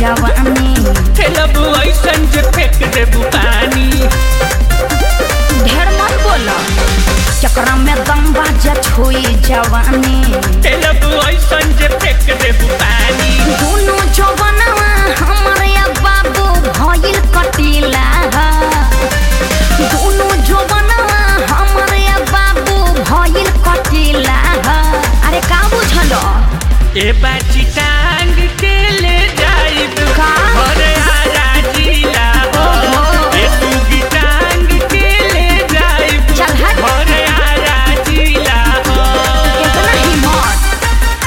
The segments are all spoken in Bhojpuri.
जवानी खेलबू ऐसन जे फेंक देबू पानी ढेर मत बोला चक्रा में दम बाजा छुई जवानी खेलबू ऐसन जे फेंक देबू पानी दोनों जवानवा हमारे बाबू भइल कटीला दोनों जवानवा हमारे बाबू भइल कटीला अरे का बुझलो ए बाची टांग के ले जाइब का? घरे आजा जिला ओहो। ए दूगी टांग के ले जाइब चल हट। घरे आजा जिला कितना हिम्मत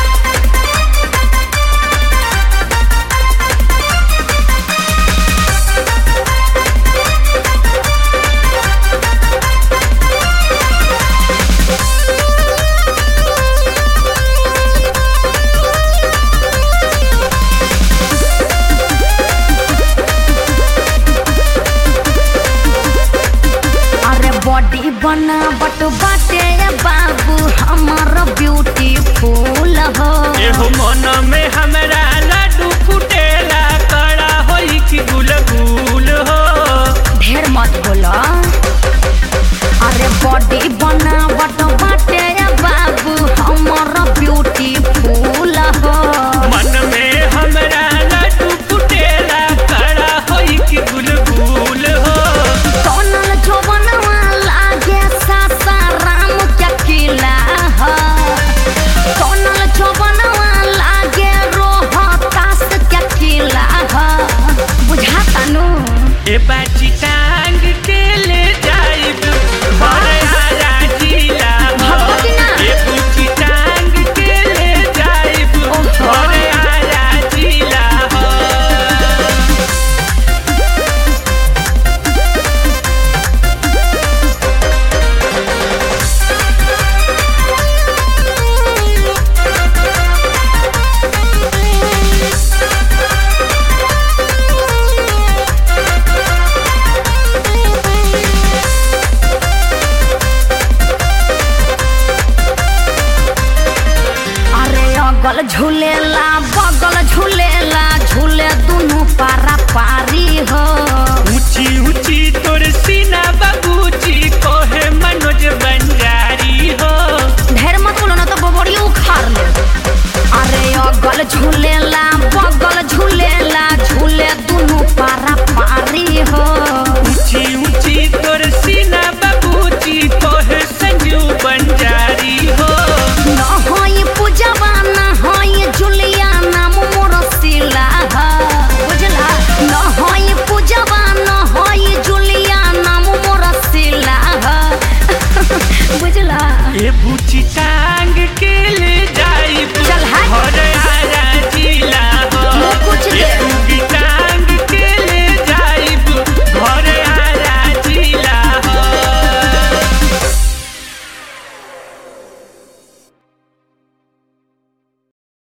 अरे बॉडी बनावट बाटे रे बाबू हमार ब्यूटीफुल हो एहो मन में हमरा लड्डू फुटेला कड़ा होई कि गुलगुल हो ढेर मत बोला अरे बॉडी बनावट बाटे रे बाबू हमार ब्यूटीफुल हो मन में हमरा लड्डू फुटेला कड़ा होई कि गुलगुल हो सोनल जवनवा लागे सासाराम क्या किला हो सोनल जवनवा लागे रोहतास क्या किला हो बुझाता नु ए बाची टांग के ले जाइब घरे आजा जिला भगवती ना। ए बूची टांग के ले जाइब ओहो। घरे आजा जिला अरे अगल झूलेला बगल झूलेला झूले दुनु पारा पारी हो